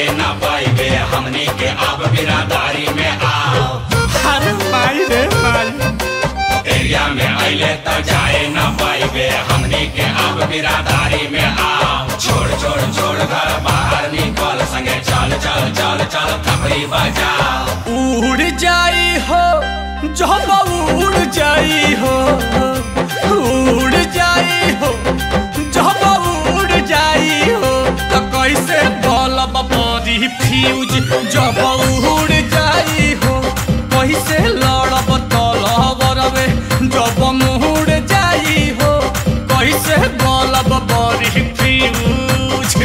जाए ना पाइबे हमनी के अब बिरादारी में आओ अरे माई रे माई एरिया में अले त जाए ना पाइबे हमनी के अब बिरादारी में आओ छोड़ छोड़ छोड़ घर बाहर निकल संगे चल चल चल चल थपड़ी बजाओ उड़ जाई हो जब उड़ जाई हो उड़ जाई हो जब उड़ जाई हो तो कैसे बलब बड़ी फ्यूज जब उड़ जाई हो कैसे लड़ब तलबरवे जब मुड़ जाई हो कैसे बलब बड़ी फ्यूज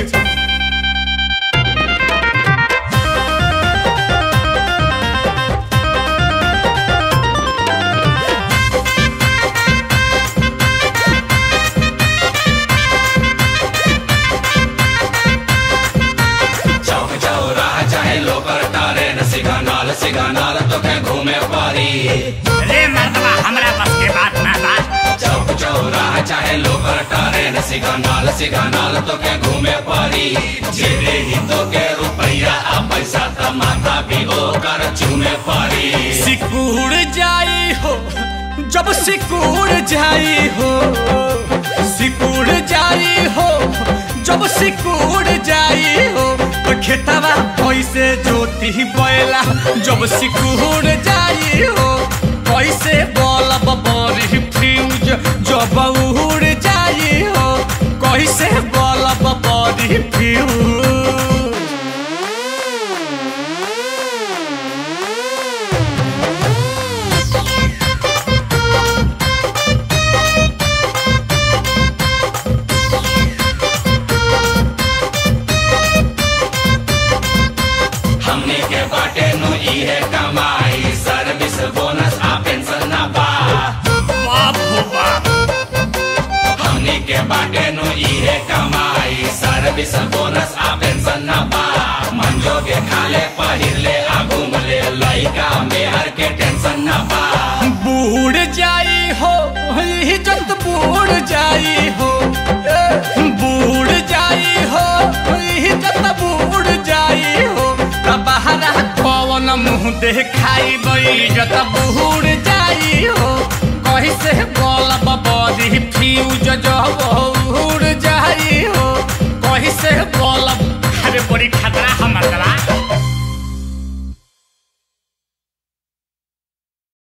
चौक चौराहा चाहे लोकर टारे न सिगानाल सिगानाल तो के घूमे पारी रे मर्दवा हमरा बस के बात ना बा चौक चौराहा चाहे लोकर टारे न सिगानाल सिगानाल तो के घूमे पारी जेरे ही तो के रुपया आ पैसा त माता भी ओकर चूमे पारी सिकुड़ जाई हो जब सिकुड़ जाई हो सिकुड़ जाई हो जब सिकुड़ जाई हो तो खेतवा कैसे जोती बैला जब सिकुड़ जाई हो कैसे बलब बड़ी फ्यूज जब उड़ जाई हो कैसे बलब बड़ी फ्यूज हमने के बाटे नु इहे कमाई सर्विस बोनस आ पेंशन ना बा बाप हो बाप हमने के बाटे नु इहे कमाई सर्विस बोनस आ पेंशन ना बा मंजो के खाले पहिरले आ घूमले लइका मेहर के टेंशन ना बा बूढ़ जाई हो इज्जत बूढ़ जाई हो ए, बूढ़ जाई हो इज्जत बूढ़ जाई हो त बहरा कौन मुंह देखाई इज्जत बूढ़ जाई हो कैसे बोलब बड़ी फ्यूज जब उड़ जाई हो कैसे बोलब अरे बड़ी खतरा हमर दवा